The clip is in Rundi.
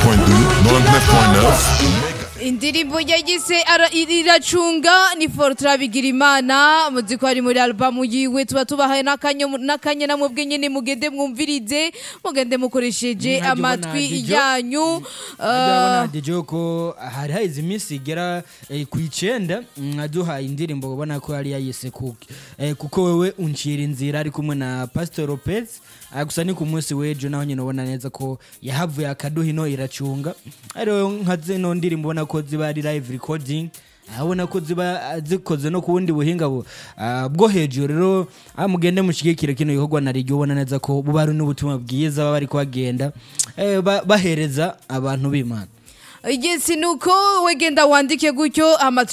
99.9 indirimbo yagize ara- iracunga ni Fortran Bigirimana muzi ko ari muri album yiwe tuba tubahaye n'akanyo n'akanya namwe nyene mugende mwumvirize mugende mukoresheje Mwajya ubona amatwi Dijo? yanyu urabona Uh, DJ ko hari haize iminsi igera eh, ku icenda aduhaye indirimbo ubona ko yari yayise kuki Eh, kuko wewe uncira inzira ari kumwe na Pastor Lopez Ah, gusa ni ku munsi w'ejo naho nyine ubona neza ko yahavuye akaduha ino iracunga ariyo nka zino ndirimbo ubona ko ziba ari live recording abona ko ziba zikoze no ku bundi buhinga bu- ah, bwo hejuru rero ah, mugende mushigikire kino gikorwa na rigyo ubona neza ko buba ari n'ubutumwa bwiza baba bari kuhagenda eh, ba- bahereza abantu b'imana igisi nuko wegenda wandike gutyo ama